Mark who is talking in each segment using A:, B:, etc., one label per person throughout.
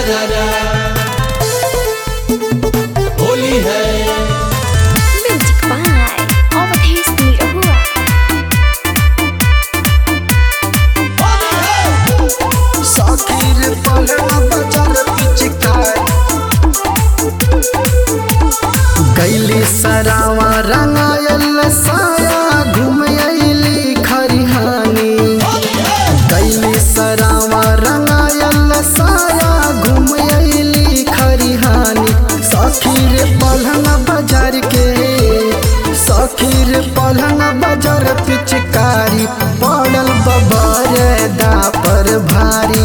A: सारा होली है
B: Music by Overtaste Nirahua.
C: साखीर पलड़ा बजर पिचकार गैली सरावा रंगायल साया घूम अइली खरिहानी गैली सरावा रंगायल साया घूम अइली खरिहानी सखीर पलंग बाजार के सखीर पलंग बाजार पिचकारी पड़ल बबर दा पर भारी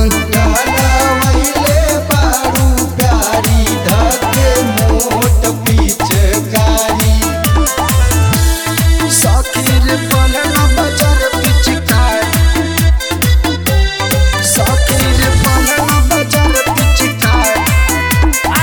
C: सखीर पलंग बाजार पिचकारी सखीर पलंग बाजार पिचकारी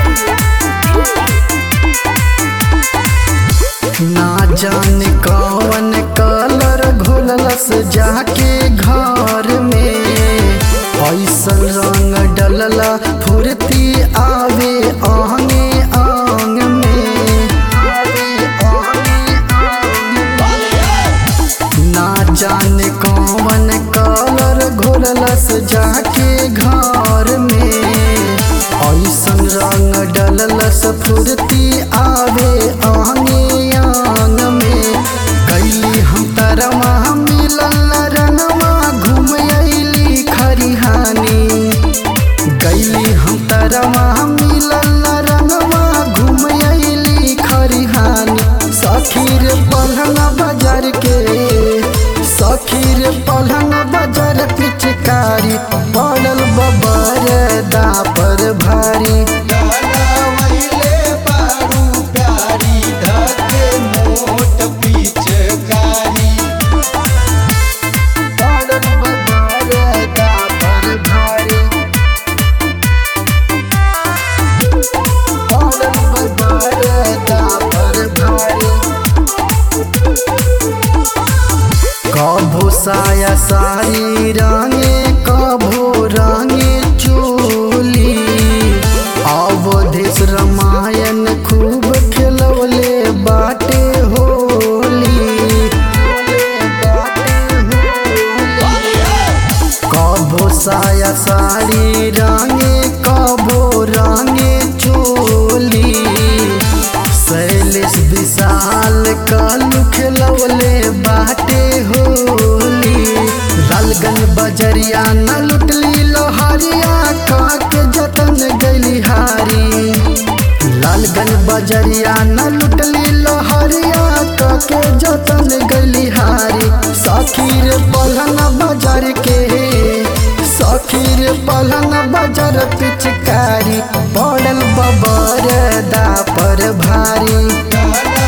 C: ना जाने कौन कलर घोलस जाके घर में ऐसन रंग डलला फुर्ती आवे आंगे आंग में आवे आंगे आंग में। ना जाने कौन कलर घोलस जाके घर में ऐसन रंग डलस फुर्ती आवे आंगे आंग में कैली हम तरवा मिलल रंगवा घूम अइली खरिहानी गैली हम तरवा मिलल रंगवा घूम अइली खरिहानी सखीर पलंग बाजार के सखीर पलंग बाजार पिचकारी पड़ल बबर दा पर भारी पड़ल बबर दा पर भारी पड़ल बबर दा पर भारी कभो साया सारी रंगे कभो रंगे चोली अवधेश रामायण खूब खेलवले बाटे होली कभो साया साड़ी रंगे कभो रंगे चोली शैलेश विशाल कालू खेलवले बाटे होली लालगंज बजरिया न लुटली लोहरिया काके जतन गैली हारी लालगंज बजरिया न लुटली लोहरिया काके जतन गैली हारी सखीर पलंग बाजार के सखीर पलंग बाजार पिचकारी पड़ल बबर दा पर भारी